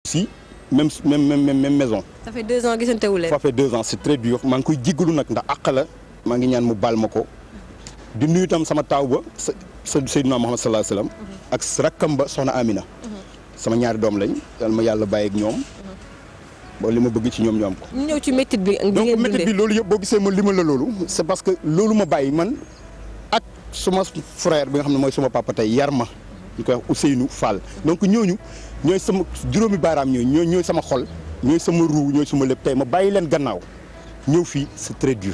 si même même même même maison. ça fait deux ans gisante wu leen. ça fait deux ans c'est très dur maa ngi koy jéggalu nag ndax àq la maa ngi ñaan mu baal ma ko di nuyu itam sama taaw ba sa sa Seydina Muhammad sallallahu alayhi wasallam ak rakkam ba soxna Amina. sama ñaari doom lañ yal ma yàlla bàyyi ak ñoom. ba li ma bëgg ci ñoom ñu am ko. ñu ñëw ci métit bi. bi donc ngeen métit bi dundee loolu yëpp boo gisee ma limal la loolu c'est parce que loolu ma bàyyi man ak suma frère bi nga xam ne mooy suma papa tey yar ma ñu koy wax Ousseynou Fall donc ñooñu ñooy sama juróomi baaraam ñooy ñooy ñooy sama xol ñooy sama ruu ñooy sama lépp tey ma bàyyi leen gannaaw ñëw fii c'est très dur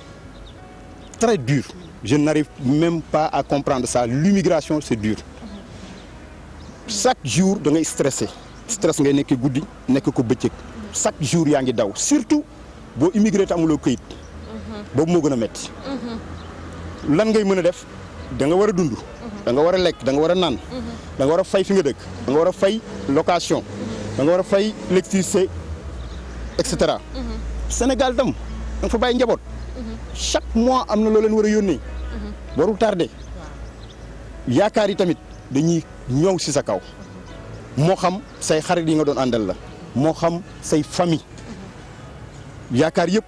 très dur je n'arrive même pas à comprendre ça l'immigration c'est dur chaque jour da ngay stressé stress ngay nekk guddi nekk ko bëccëg chaque jour yaa ngi daw surtout boo immigré te amuloo këyit boobu moo gën a metti lan ngay mën a def da nga war a dund da nga war a lekk da nga war a naan da nga war a fay fi nga dëkk da nga war a fay location da nga war a fay électricité et cetera Sénégal tam da nga fa bàyyi njaboot chaque mois am na loo leen war a yónnee warul tardé yaakaar yi tamit dañuy ñëw ci sa kaw moo xam say xarit yi nga doon àndal la moo xam say famille yaakaar yëpp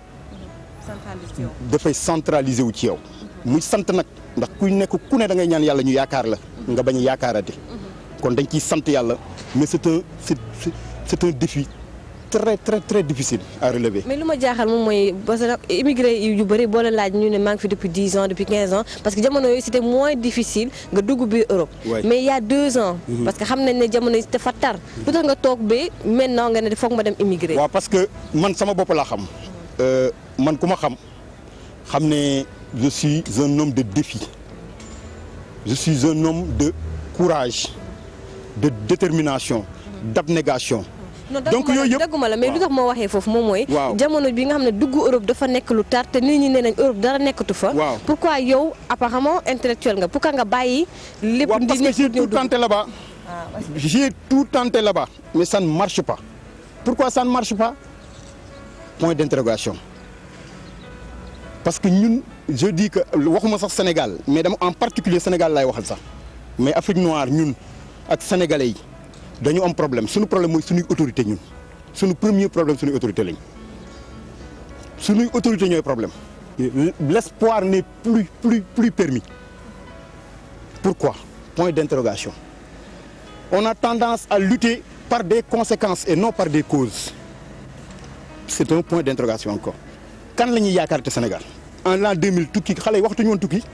dafay centraliser wu ci yow muy sant nag ndax kuy nekk ku ne da ngay ñaan yàlla ñu yaakaar la nga bañ a yaakaarate kon dañ ciy sant yàlla mais c'est un c'est c'est un défi très très très difficile à relever. mais lu ma jaaxal moom mooy parce que immigré yu bëri boo la laaj ñu ne maa ngi fi depuis dix ans depuis quinze ans parce que jamono yooyu c'était moins difficile nga dugg biir Europe. Ouais. mais il y a deux ans. parce que xam nañ ne jamono yi dafa tar. lu tax nga toog ba maintenant nga ne foog ma dem immigré. waaw parce que man sama bopp laa xam Euh, man ku ma xam xam ne je suis un homme de défi je suis un homme de courage de détermination d'abnégation non donc dagguma la- yooyu yëpp dagguma la mais lu tax moo waxee foofu moom mooy. Waaw. jamono bi nga xam ne dugg Europe dafa nekk lu tar te nit ñi nee nañ Europe dara nekkatu fa. Waaw. pourquoi yow apparemment intellectuel nga pourquoi nga bàyyi. lépp waaw parce que nekk j'ai ñëw tout dugg. tenté là-bas j'ai tout tenté là-bas mais ça ne marche pas pourquoi ça ne marche pas point d'interrogation parce que ñun je dis que waxuma sax Sénégal mais dama en particulier Sénégal laay waxal sax mais Afrique noire ñun ak sénégalais yi dañu am problème suñu problème mooy suñuy autorité ñun suñu premier problème suñuy autorité lañ suñuy autorité ñooy problème l'espoir n'est plus plus plus permis pourquoi point d'interrogation on a tendance à lutter par des conséquences et non par des causes c'est un point d'interrogation encore kan la ñuy yaakaar te Sénégal en l'an 2000 tukki xale yi waxatuñu woon tukki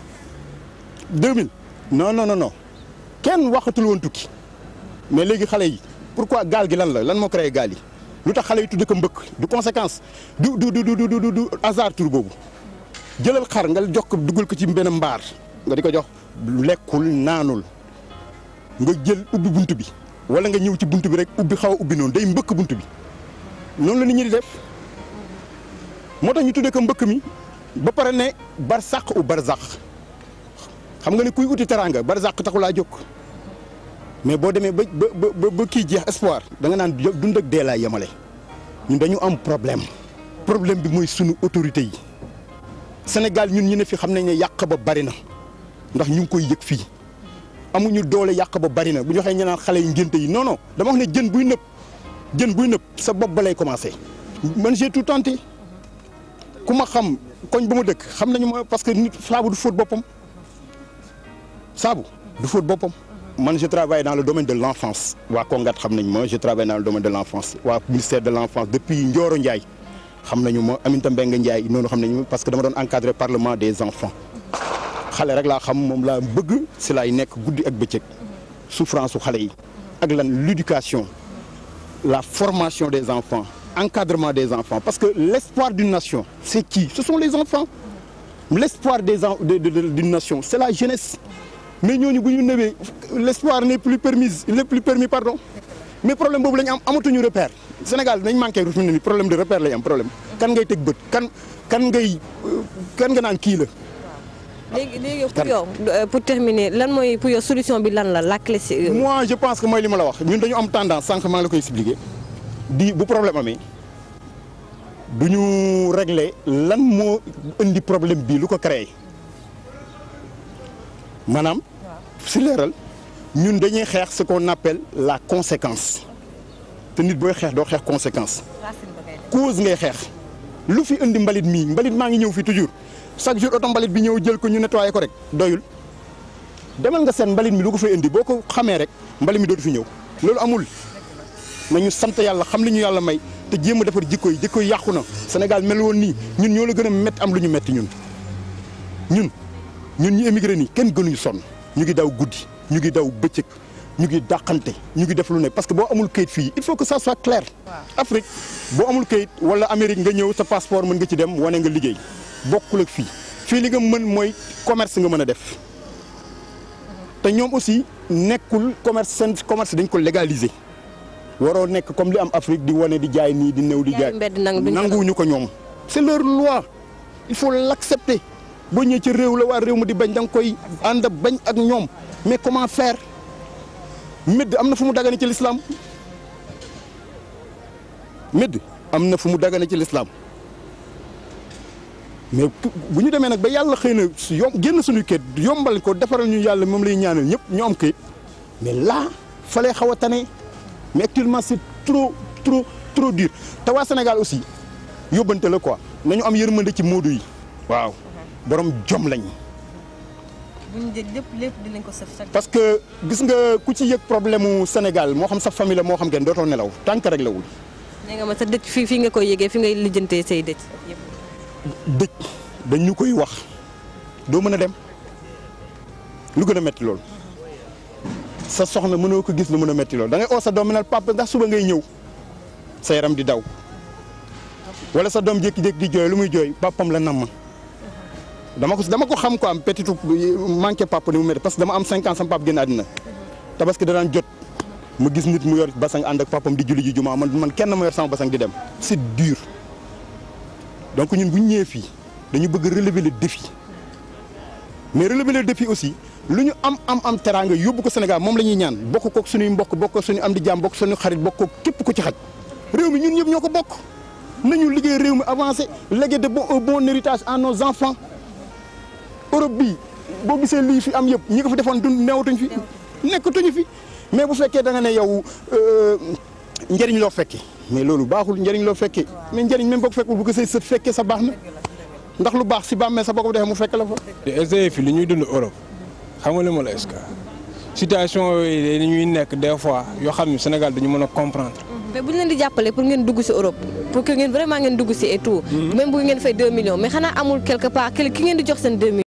2000 non non non non kenn waxatul woon tukki mais léegi xale yi pourquoi gaal gi lan la lan moo créé gaal yi lu tax xale yi tudde ko mbëkk du conséquence du du du du du du du hasard tur boobu jëlal xar nga jox ko dugal ko ci benn mbaar nga di ko jox lekkul naanul nga jël ubbi bunt bi wala nga ñëw ci bunt bi rek ubbi xaw a ubbi noonu day mbëkk bunt bi noonu la nit ñi di def moo tax ñu tuddee ko mbëkk mi ba pare ne barsàq u barzaq xam nga ne kuy uti teraanga barzaq taxulaa jóg mais boo demee ba ba ba ba kii jeex espoir da nga naan dund ak dee laa yemale ñun dañu am problème problème bi mooy sunu autorité yi Sénégal ñun ñu ne fi xam nañ ne yàq ba bari na ndax ñu ngi koy yëg fii amuñu doole yàq ba bari na bu ñu waxee ñu naan xale yi ngénte yi non non dama wax ne jën buy nëb jën buy nëb sa bopp ba lay commencer man j'ai tout tenté ku ma xam koñ ba ma dëkk xam nañu ma parce que nit saabu du fóot boppam saabu du fóot boppam man je travaille dans le domaine de l'enfance waa Kongat xam nañ ma je travaille dans le domaine de l'enfance waa ministère de l'enfance depuis Ndioro Ndiaye xam nañu ma Aminata Mbengue Ndiaye noonu xam nañu ma parce que dama doon encadrer parlement des enfants xale rek laa xam moom laa bëgg si laay nekk guddi ak bëccëg souffrance su xale yi ak lan l'éducation la formation des enfants encadrement des enfants parce que l'espoir d'une nation c'est qui ce sont les enfants l'espoir des en de, de, de, d'une nation c'est la jeunesse mais ñooñu bu ñu nëbee l'espoir n'est plus permis n'est plus permis pardon mais problème boobu la ñu am amatuñu repère Sénégal dañ manqué fi mu ne nii problème de repère lañ am problème kan ngay teg bët kan kan ngay kan nga naan kii la léegi léegi pour yow euh, pour terminer lan mooy pour yow solution bi lan la la clé c'est moi je pense que mooy li ma la wax ñun dañu am tendance sànq maa ngi la koy expliquer di bu problème amee du ñu régler lan moo indi problème bii lu ko créé maanaam si leeral ñun dañuy xeex ce qu'on appelle la conséquence te nit booy xeex doo xeex conséquence cause ngay xeex lu fi indi mbalit mii mbalit maa ngi ñëw fi toujours chaque jour oto mbalit bi ñëw jël ko ñu nettoyé ko rek doyul demal nga seen mbalit mi lu ko fay indi boo ko xamee rek mbalit mi dootu fi ñëw loolu amul nañu sant yàlla xam li ñu yàlla may te jéem a defar jikko yi jikko yi yàqu na Sénégal mel woon nii ñun ñoo la gën a métti am lu ñu métti ñun ñun ñun ñu émigré nii kenn gënuñu sonn ñu ngi daw guddi ñu ngi daw bëccëg ñu ngi dàqante ñu ngi def lu ne parce que boo amul kayit fii il faut que ça soit clair Afrique boo amul kayit wala Amérique nga ñëw sa passeport mën nga ci dem wane nga liggéey bokkul ak fii fii li nga mën mooy commerce nga mën a def te ñoom aussi nekkul commerce seen commerce dañ ko légaliser waroo nekk comme li am Afrique di wane di jaay nii di néew di jaay nanguwuñu ko ñoom c'est leur loi il faut l'accepter boo ñëwee ci réew la waa réew mi di bañ da nga koy ànd bañ ak ñoom mais comment faire médd am na fu mu dagane ci l'islam médd am na fu mu dagane ci l'islam mais bu ñu demee nag ba yàlla xëy na yom génn suñu kayit yombal ko defaral ñu yàlla moom lay ñaanal ñëpp ñu am kayit mais là fa lay xaw a tane mais actuellement c'est trop trop trop dur te waa Sénégal aussi yóbbante la quoi nañu am yërmande ci moodu yi waaw borom jom lañ bu ñu jël lépp lépp dinañ ko sëf parce que gis nga ku ci yëg problème mu Sénégal moo xam sa famille la moo xam kenn dootoo nelaw tànk rek la wul. nee nga ma sa dëj fii fii nga koy yëgee fi ngay lijjantee say dëj. dëj dañ ñu koy wax doo mën a dem lu gën a metti loolu sa soxna mënoo ko gis lu mën a metti loolu da ngay oo sa doom nal papa ndax suba ngay ñëw sa yaram di daw wala sa doom jékki-jékki di jooy lu muy jooy papam la namm dama ko dama ko xam ko am petit manqué papa ni mu métti parce que dama am cinq ans sama papa génn àddina tabaski da daan jot ma gis nit mu yor basang ànd ak papam di julli ji jumaa man man kenn ma yor sama basang di dem c'est dur donc ñun bu ñu ñëwee fii dañu bëgg relever le défi mais relever le défi aussi lu ñu am am am teraanga yóbbu ko Sénégal moom la ñuy ñaan bokk kook suñuy mbokk bokk ko suñu am di jaam bokk suñu xarit bokk ko képp ku ci xaj réew mi ñun ñëpp ñoo ko bokk nañu liggéey réew mi avancé léguer de bon un bon héritage à nos enfants Europe bii boo gisee lii fi am yëpp ñi ko fi defoon dund neewatuñ fi nekkatuñu fi mais bu fekkee da nga ne yow njëriñ loo fekkee mais loolu baaxul njëriñ loo fekkee mais njëriñ même boo ko fekkul bu ko say sët fekkee sa baax na ndax lu baax si bàmmee sa boo ko defee mu fekk la fa. te fi li ñuy dund Europe xam nga li ma la est-ce que situation yooyu dañuy nekk des fois yoo xam ne Sénégal dañu mën a comprendre. mais bu ñu leen di jàppale pour ngeen dugg si Europe pour que ngeen vraiment ngeen dugg si et tout. même bu ngeen fay 2 millions mais xanaa amul quelque part ki ngeen di jox seen 2 millions.